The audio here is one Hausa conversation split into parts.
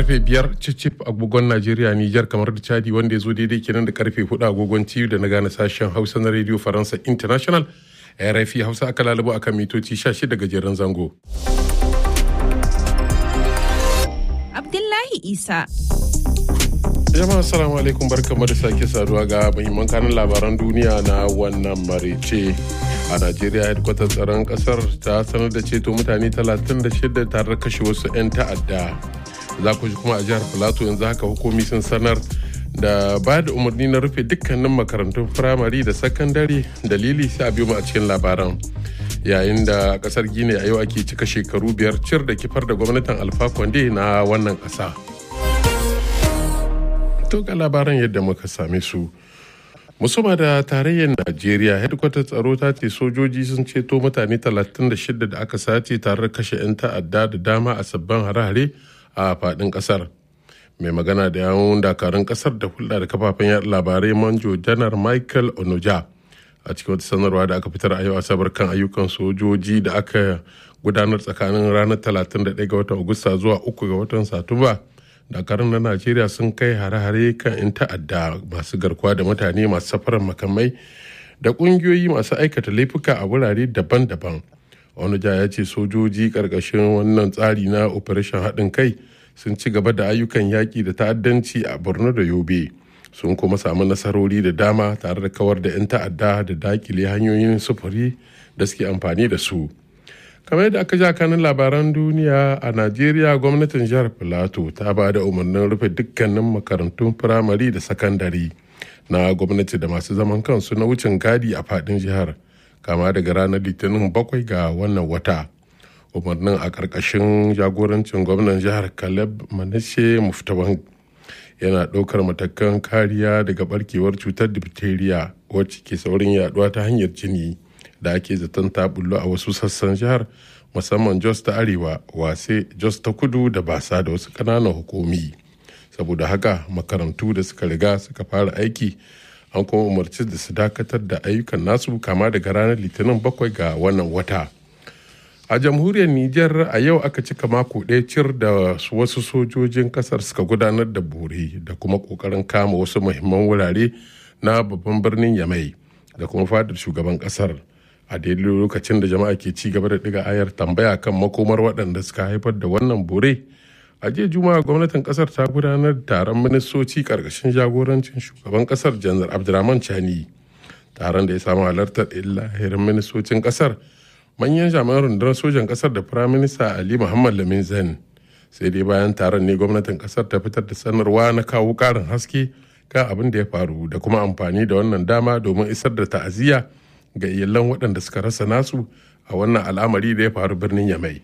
karfe biyar cicip agogon najeriya nijar kamar da chadi wanda ya zo daidai kenan da karfe hudu agogon tiyu da na gane sashen hausa na radio faransa international rfi hausa aka lalubo akan mitoci 16 gajeren zango abdullahi isa jama'a assalamu alaikum barkamu da sake saduwa ga muhimman kanun labaran duniya na wannan marice a najeriya hedkwatar tsaron kasar ta sanar da ceto mutane 36 tare da kashe wasu 'yan ta'adda za ku ji kuma a jihar filato yanzu haka hukumi sun sanar da ba da umarni na rufe dukkanin makarantun firamare da sakandare dalili sai a biyo mu a cikin labaran yayin da kasar gine a yau ake cika shekaru biyar cir da kifar da gwamnatin alfa konde na wannan kasa to ga labaran yadda muka same su musuma da tarayyar najeriya hedkwatar tsaro ta ce sojoji sun ceto mutane 36 da aka sace tare da kashe 'yan ta'adda da dama a sabbin hare-hare a fadin kasar mai magana da yawon dakarun kasar da hulɗa da kafafen yaɗa labarai manjo janar michael onoja a cikin wata sanarwa da aka fitar a yau asabar kan ayyukan sojoji da aka gudanar tsakanin ranar 31 ga watan agusta zuwa 3 ga watan satumba dakarun na najeriya sun kai hare-hare kan 'yan ta'adda masu garkuwa da mutane masu safarar makamai da ƙungiyoyi masu aikata laifuka a wurare daban-daban onuja ya ce sojoji ƙarƙashin wannan tsari na operation haɗin kai sun ci gaba da ayyukan yaƙi da ta'addanci a borno da yobe sun kuma samu nasarori da dama tare da kawar da 'yan ta'adda da dakile hanyoyin sufuri da suke amfani da su kamar yadda aka ja kanin labaran duniya a najeriya gwamnatin jihar filato ta ba da umarnin rufe dukkanin makarantun firamare da sakandare na gwamnati da masu zaman kansu na wucin gadi a fadin jihar kama daga ranar litinin bakwai ga wannan wata umarnin a ƙarƙashin jagorancin gwamnan jihar caleb manashe muftawan yana ɗaukar matakan kariya daga barkewar cutar diphtheria wacce ke saurin yaduwa ta hanyar jini da ake zaton ta bullo a wasu sassan jihar musamman jos ta arewa wase jos ta kudu da basa da wasu ƙananan hukumi saboda haka makarantu da suka riga suka fara aiki an kuma umarci da su dakatar da ayyukan nasu kama daga ranar litinin bakwai ga wannan wata a jamhuriyar niger a yau aka cika mako ɗaya cir da wasu sojojin kasar suka gudanar da bore da kuma ƙoƙarin kama wasu muhimman wurare na babban birnin yamai da kuma fadar shugaban kasar a daidai lokacin da jama'a ke ci gaba da ɗiga ayar tambaya kan makomar waɗanda suka haifar da wannan bore a jiya juma'a gwamnatin kasar ta gudanar da taron ministoci karkashin jagorancin shugaban kasar janar abdulrahman chani taron da ya samu halartar lahirin ministocin kasar manyan jami'an rundunar sojan kasar da firaminista ali muhammad lamin zain sai dai bayan taron ne gwamnatin kasar ta fitar da sanarwa na kawo karin haske kan abin da ya faru da kuma amfani da wannan dama domin isar da ta'aziyya ga iyalan waɗanda suka rasa nasu a wannan al'amari da ya faru birnin yamai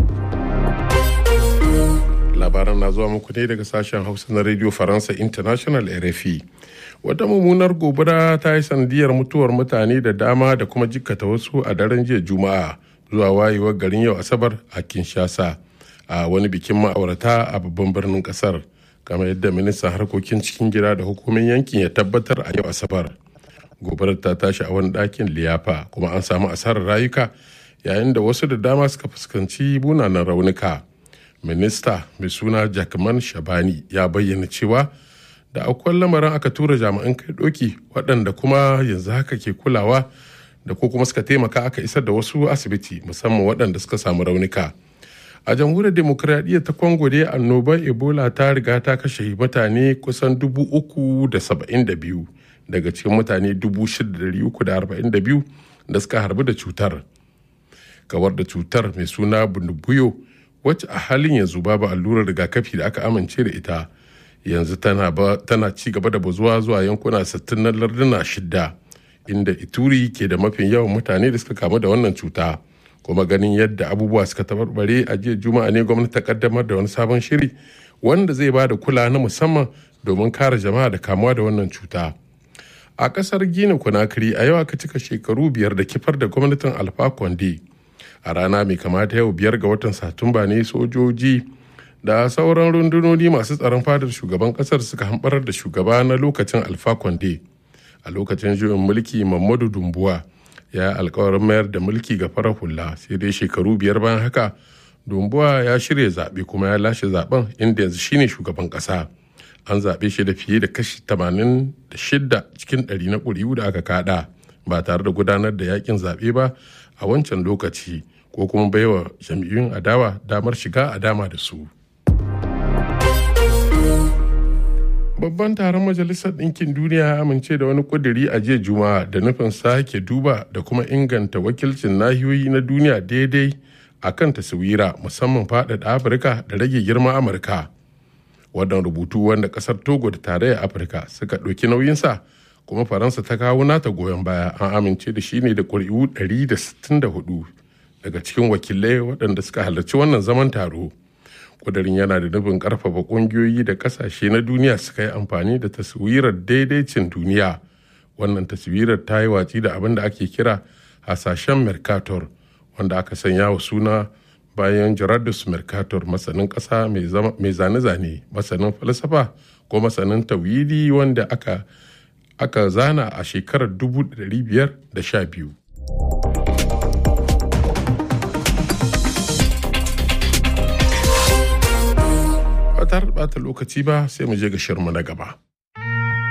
labaran na zuwa muku ne daga sashen hausa na radio faransa international rfi wata mummunar gobara ta yi sanadiyar mutuwar mutane da dama da kuma jikkata wasu a daren jiya juma'a zuwa wayewar garin yau asabar a kinshasa a wani bikin ma'aurata a babban birnin kasar kamar yadda ministan harkokin cikin gida da hukumin yankin ya tabbatar a yau asabar gobarar ta tashi a wani ɗakin liyafa kuma an samu asarar rayuka yayin da wasu da dama suka fuskanci bunanan raunuka minista mai suna jackman shabani ya bayyana cewa da akwai lamarin aka tura jami'an kai doki waɗanda kuma yanzu haka ke kulawa da ko kuma suka taimaka aka isar da wasu asibiti musamman waɗanda suka samu raunuka a jamhuriyar demokuraɗiyya ta congo dai annobar ebola ta riga ta kashe mutane kusan dubu uku da saba'in da biyu daga cikin mutane dubu shida da uku da arba'in da biyu da suka harbi da cutar kawar da cutar mai suna bundubuyo wacce a halin yanzu babu allurar rigakafi da aka amince da ita yanzu tana ci gaba da bazuwa zuwa yankuna 60 na larduna shidda inda ituri ke da mafin yawan mutane da suka kamu da wannan cuta kuma ganin yadda abubuwa suka tabarbare a jiya juma'a ne gwamnati ta kaddamar da wani sabon shiri wanda zai ba da kula na musamman domin kare jama'a da kamuwa da wannan cuta a kasar gina kunakiri a yau aka cika shekaru biyar da kifar da gwamnatin alfa konde a rana mai kamata yau biyar ga watan satumba ne sojoji da sauran rundunoni masu tsaron fadar shugaban kasar suka hambarar da shugaba na lokacin alfa konde a lokacin juyin mulki mamadu dumbuwa ya yi alkawarin mayar da mulki ga farar hula sai dai shekaru biyar bayan haka dumbuwa ya shirya zaɓe kuma ya lashe zaben inda yanzu shine shugaban ƙasa an zaɓe shi da fiye da kashi 86 cikin 100 na ƙuri'u da aka kada ba tare da gudanar da yakin zaɓe ba a wancan lokaci ko kuma baiwa jam'iyyun adawa damar shiga a dama da su. babban taron majalisar ɗinkin duniya ya amince da wani ƙuduri a jiya juma'a da nufin sake duba da kuma inganta wakilcin nahiyoyi na duniya daidai a kan taswira musamman faɗaɗa afirka da rage girma amurka wannan rubutu wanda ƙasar togo da tarayyar afirka suka ɗauki nauyinsa kuma faransa ta kawo nata goyon baya an amince da shi ne da ƙuri'u 164 daga cikin wakilai waɗanda suka halarci wannan zaman taro kudirin yana da nufin karfafa kungiyoyi da kasashe na duniya suka yi amfani da taswirar daidaicin duniya wannan taswirar ta yi watsi da abin da ake kira hasashen mercator wanda aka sanya wa suna bayan gerardus mercator masanin ƙasa mai zane-zane masanin falsafa ko masanin tawili wanda aka aka zana a shekarar 1512 ba tare da bata lokaci ba sai mu je ga shirma na gaba.